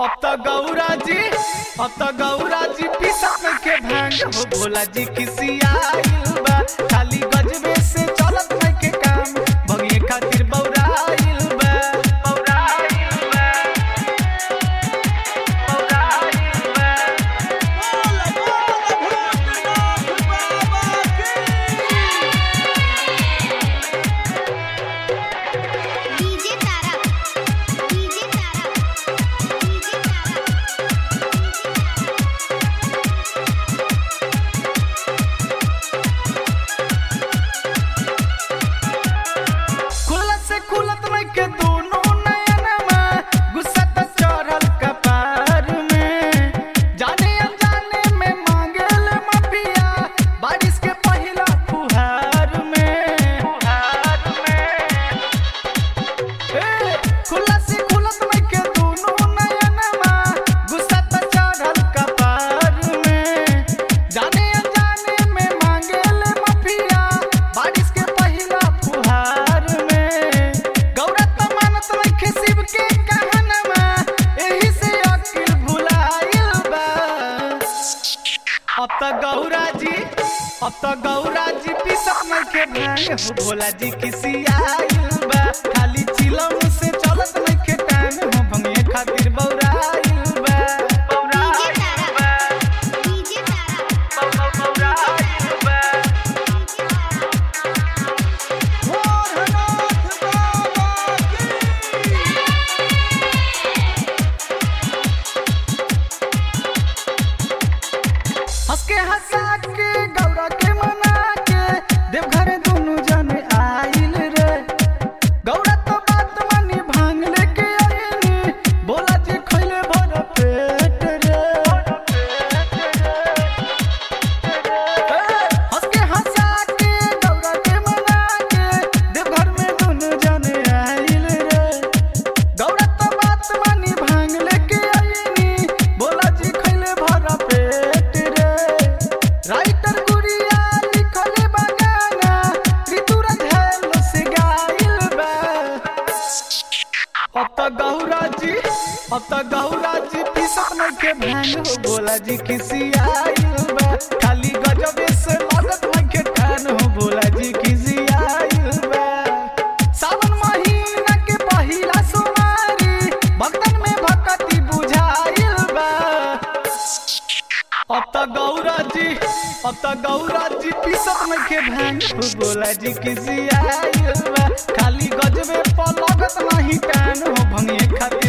अब तो गौरा जी अब तो गौरा जी पीसत में के भांग हो भोला जी किसी आइल बा खाली गजबे से चलत में के काम भगिए खातिर बौराइल बा बौराइल बा बौराइल बा DJ Tara DJ Tara DJ Tara खुलत से खुलत में के दोनों नयनमा गुस्सा त चढ़ल कपार में जाने अनजाने में मांगल माफिया बारिश के पहिला फुहार में फुहार में ए खुलत से खुलत में के दोनों नयनमा गुस्सा त चढ़ल कपार में जाने अनजाने में मांगल माफिया बारिश के पहिला फुहार में गौरा त मानत रखे शिव के कहनमा एही से अकिल भुलाइल बा अब त गौरा जी अब त गौरा जी पीसत में के भांग हो भोला जी किसी आइल बा खाली चिलम से चलत में के टांग हो भंगिए खातिर बौराइल बा बौराइल बा डीजे तारा बौराइल बा हंस के हंसा के गौरा के मना के देवघर दोनों जने आइल रे गौरा तो बात मानी भांग लेके आइनी बोला जी खइले भर पेट रे हंस के हंसा के गौरा के मना के देवघर में दोनों जने आइल रे गौरा तो बात मानी भांग लेके आइनी बोला जी खइले भर पेट रे राइटर गुड़िया लिखले बगाना ऋतुराज हेलो से गाइल बा अब तो गौरा जी अब तो गौरा जी पीसत में के भांग हो बोला जी किसी आइल बा खाली गजबे से लगत में के कान हो बोला जी किसी आइल बा सावन महीना के पहिला सोमवारी भक्तन में भक्ति बुझाइल बा अब तो गौरा जी अब तो गौरा जी पीसत में के भांग हो बोला जी किसी आइल बा खाली गजबे पर लगत नहीं कान हो भंगिए खातिर